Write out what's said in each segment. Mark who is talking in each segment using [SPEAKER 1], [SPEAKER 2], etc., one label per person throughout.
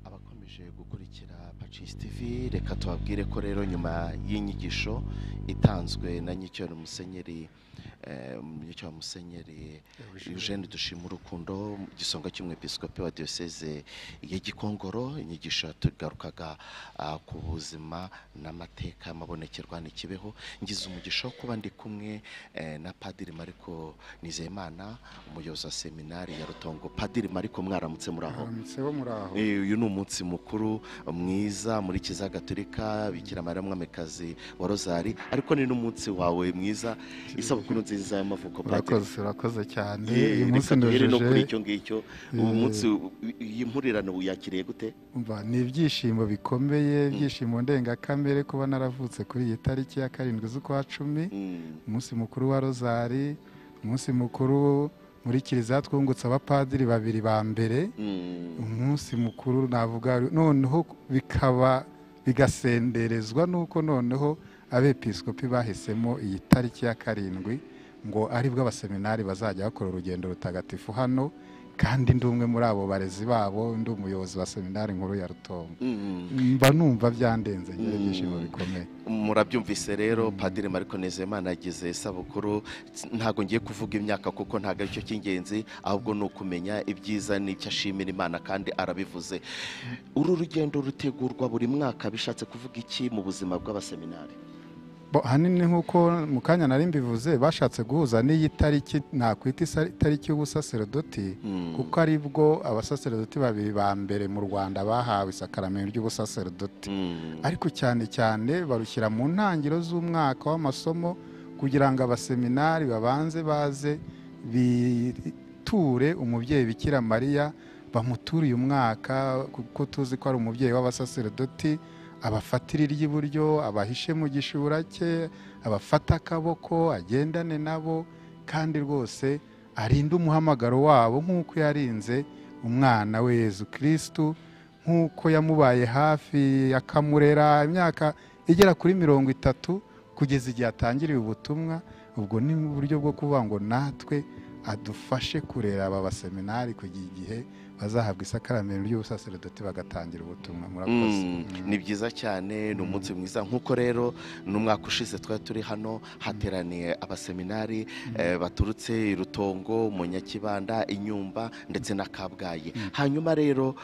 [SPEAKER 1] ukomeje gukurikira Pacis TV reka tubabwire ko rero nyuma y'inyigisho itanzwe na Nyicyo Musenyeri eh, Nyicyo Musenyeri Eugene dushima urukundo gisonga cy'umwepiskopi wa diocese ya Gikongoro inyigisho yatugarukaga ah, ku buzima n'amateka y'amabonekerwa n'ikibeho ngize umugisha wo kuba ndi kumwe eh, na Padiri Mariko Nizeyimana umuyobozi wa seminari ya Rutongo Padiri Mariko mwaramutse muri aho
[SPEAKER 2] Muramutse bo muraho
[SPEAKER 1] Eh, uyu ni umunsi mukuru mwiza muri Kiliziya Gatolika Bikira Mariya Mwamikazi wa Rozari ariko ni n'umunsi wawe mwiza isabukuru nziza y'amavuko
[SPEAKER 2] urakoze urakoze cyane
[SPEAKER 1] Eh,
[SPEAKER 2] uyu munsi
[SPEAKER 1] reka duhere no kuri
[SPEAKER 2] ndujuje
[SPEAKER 1] icyo ngicyo uwo munsi u- iyi mpurirano yakiriye gute
[SPEAKER 2] mva ni ibyishimo bikomeye ibyishimo ndengakamere kuba naravutse kuri iyi tariki ya karindwi z'ukwa cumi
[SPEAKER 1] Mm,
[SPEAKER 2] umunsi mukuru wa rozari umunsi mukuru muri kiliziya twungutse abapadiri babiri ba mbere
[SPEAKER 1] mm,
[SPEAKER 2] umunsi mukuru navuga noneho bikaba bigasenderezwa n'uko noneho abepiskopi bahisemo iyi tariki ya karindwi ngo aribwo abaseminari bazajya bakora urugendo rutagatifu hano kandi ndi umwe muri abo barezi babo ndi umuyobozi wa seminari nkuru ya rutongo
[SPEAKER 1] mm.
[SPEAKER 2] mba numva byandenze ngira
[SPEAKER 1] Mm.
[SPEAKER 2] ibyishimo bikomeye
[SPEAKER 1] murabyumvise rero padiri mariko nezemana yagize isabukuru ntabwo ngiye kuvuga imyaka kuko ntabwo aricyo cy'ingenzi ahubwo ni ukumenya ibyiza n'icyo ashimira imana kandi arabivuze uru rugendo rutegurwa buri mwaka bishatse kuvuga iki mu buzima bw'abaseminari
[SPEAKER 2] Bo, ahanini nk'uko mu kanya nari mbivuze bashatse guhuza n'iyi tariki nakwita isa- itariki y'ubusaserodoti
[SPEAKER 1] Mm,
[SPEAKER 2] kuko ari bwo abasaserodoti babiri ba mbere mu rwanda bahawe isakaramentu ry'ubusaserodoti
[SPEAKER 1] mm,
[SPEAKER 2] ariko cyane cyane barushyira mu ntangiro z'umwaka w'amasomo kugira ngo abaseminari babanze baze biture umubyeyi bikira mariya bamuture uyu mwaka kuko tuzi ko ari umubyeyi w'abasaserodoti abafatira iry'iburyo abahishe mu gishura cye abafata akaboko agendane nabo kandi rwose arinde umuhamagaro wabo nk'uko yarinze umwana we yezu kirisitu nk'uko yamubaye hafi akamurera imyaka igera kuri mirongo itatu kugeza igihe atangiriye ubutumwa ubwo ni uburyo bwo kuvuga ngo natwe adufashe kurera aba baseminari kugira igihe bazahabwa isakaramentu ry'ubusaseredoti bagatangira ubutumwa murakoze
[SPEAKER 1] Mm,
[SPEAKER 2] Mm.
[SPEAKER 1] ni byiza cyane ni umunsi mwiza nk'uko rero n'umwaka ushize twari turi hano hateraniye abaseminari eh, baturutse i rutongo mu nyakibanda inyumba ndetse na kabgayi hanyuma rero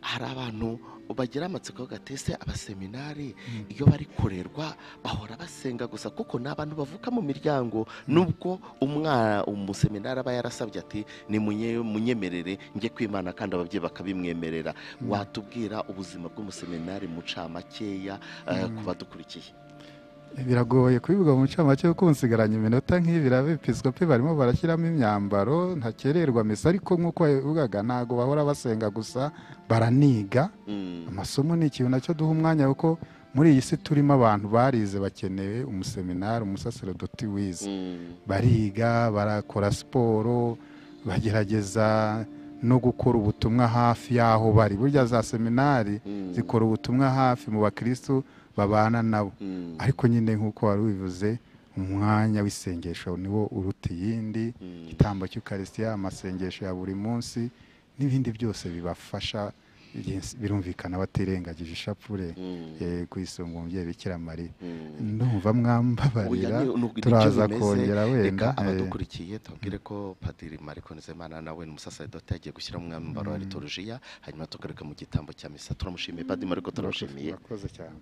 [SPEAKER 1] hari abantu bagira amatsiko gatese abaseminari iyo bari kurerwa bahora basenga gusa kuko ni abantu bavuka mu miryango nubwo umwana umuseminari aba yarasabye ati ni munye- munyemerere njye kwimana kandi ababyeyi bakabimwemerera watubwira ubuzima bw'umuseminari mu ncamakeya eh, ku badukurikiye
[SPEAKER 2] biragoye kubivuga mu ncamake kuko unsigaranye iminota nk'ibiri abepiskopi barimo barashyiramo imyambaro ntakererwa misa ariko nk'uko wabivugaga ntabwo bahora basenga gusa baraniga
[SPEAKER 1] Mm,
[SPEAKER 2] amasomo ni ikintu nacyo duha umwanya kuko muri iyi si turimo abantu barize bakeneye umuseminari umusaserodoti wize
[SPEAKER 1] mm,
[SPEAKER 2] bariga barakora siporo bagerageza no gukora ubutumwa hafi y'aho bari burya za seminari
[SPEAKER 1] mm,
[SPEAKER 2] zikora ubutumwa hafi mu bakirisitu babana nabo
[SPEAKER 1] mm,
[SPEAKER 2] ariko nyine nk'uko wari ubivuze umwanya w'isengesho niwo uruta iyindi
[SPEAKER 1] mm.
[SPEAKER 2] igitambo cy'ukarisitiya amasengesho ya buri munsi n'ibindi byose bibafasha byinsi- birumvikana batirengagije ishapure
[SPEAKER 1] Mm,
[SPEAKER 2] eh, kwisunga umubyeyi bikira mariya
[SPEAKER 1] mm.
[SPEAKER 2] ndumva
[SPEAKER 1] Oya,
[SPEAKER 2] mwambabarira
[SPEAKER 1] ni- ni- nibyo
[SPEAKER 2] turaza
[SPEAKER 1] bimeze.
[SPEAKER 2] kongera wenda
[SPEAKER 1] reka
[SPEAKER 2] eh,
[SPEAKER 1] abadukurikiye tubabwire ko padiri mariko nizeyimana nawe ni umusasaridoti yagiye gushyira mu mwambaro wa liturjiya hanyuma tugaruka mu gitambo cya misa turamushimiye padiri mariko turamushimiye
[SPEAKER 2] murakoze cyane